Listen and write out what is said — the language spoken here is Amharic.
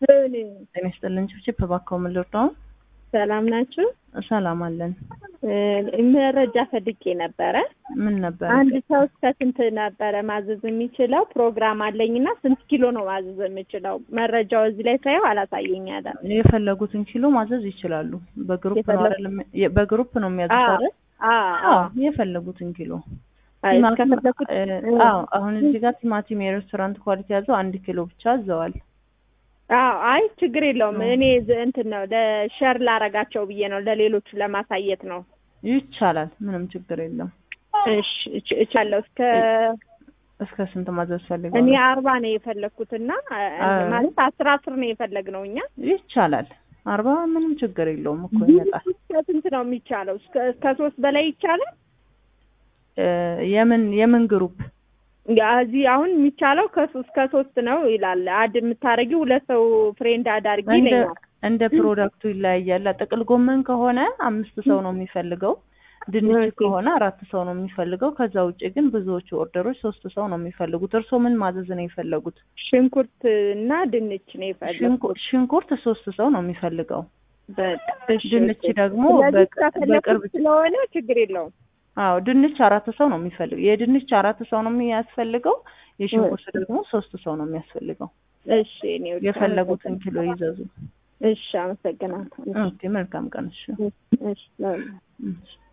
ምን ጤና ይስጥልን ችብችብ እባክዎ ምን ልርዳው? ሰላም ናችሁ? ሰላም አለን። እ መረጃ ፈልጌ ነበረ። ምን ነበር? አንድ ሰው እስከ ስንት ነበረ ማዘዝ የሚችለው? ፕሮግራም አለኝና ስንት ኪሎ ነው ማዘዝ የምችለው? መረጃው እዚህ ላይ ሳየው አላሳየኝ አለ። የፈለጉትን ኪሎ ማዘዝ ይችላሉ። በግሩፕ ነው የፈለጉ- አይደለም? የ- በግሩፕ ነው የሚያዙት አዎ አይደል? አዎ አዎ የፈለጉትን ኪሎ አይ፣ ቲማቲም- እስከፈለኩት እ፣ አዎ አሁን እዚህ ጋር ቲማቲም የሬስቶራንት ኳሊቲ ያዘው አንድ ኪሎ ብቻ አዘዋል። አዎ አይ ችግር የለውም። አዎ። እኔ ዝ- እንትን ነው ለሸር ላረጋቸው ብዬ ነው ለሌሎቹ ለማሳየት ነው። ይቻላል፣ ምንም ችግር የለም። እሺ እች- እቻለሁ እስከ እስከ ስንት ማዘዝ እኔ ፈልገዋል? አርባ ነው የፈለግኩትና አ- ማለት አስር አስር ነው የፈለግነው እኛ ይቻላል። አርባ ምንም ችግር የለውም እኮ ይመጣል። እስከ ስንት ነው የሚቻለው? እስከ እስከ ሶስት በላይ ይቻላል? እ፣ የምን የምን ግሩፕ ያ እዚህ አሁን የሚቻለው ከሶስት ከሶስት ነው ይላል። አድ የምታደርጊው ሁለት ሰው ፍሬንድ አድ አድርጊ እንደ ይለኛል። እንደ ፕሮዳክቱ ይለያያል። ጥቅል ጎመን ከሆነ አምስት ሰው ነው የሚፈልገው። ድንች ኦኬ። ከሆነ አራት ሰው ነው የሚፈልገው። ከዛ ውጭ ግን ብዙዎቹ ኦርደሮች ሶስት ሰው ነው የሚፈልጉት። እርስዎ ምን ማዘዝ ነው የፈለጉት? ሽንኩርት እና ድንች ነው የፈለግኩት። ሽንኩ- ሽንኩርት ሶስት ሰው ነው የሚፈልገው። በቃ እሺ፣ ድንች ኦኬ። ደግሞ ስለዚህ በቅ- ከፈለኩት በቅርብ ስለሆነ ችግር የለውም። አዎ ድንች አራት ሰው ነው የሚፈልገው። የድንች አራት ሰው ነው የሚያስፈልገው። የሽንኩርት ደግሞ ሶስት ሰው ነው የሚያስፈልገው። እሺ እኔ ወደ- የፈለጉትን ኪሎ ይዘዙ። እሺ አመሰግናለሁ። ኦኬ መልካም ቀን። እሺ እሺ፣ እሺ። እሺ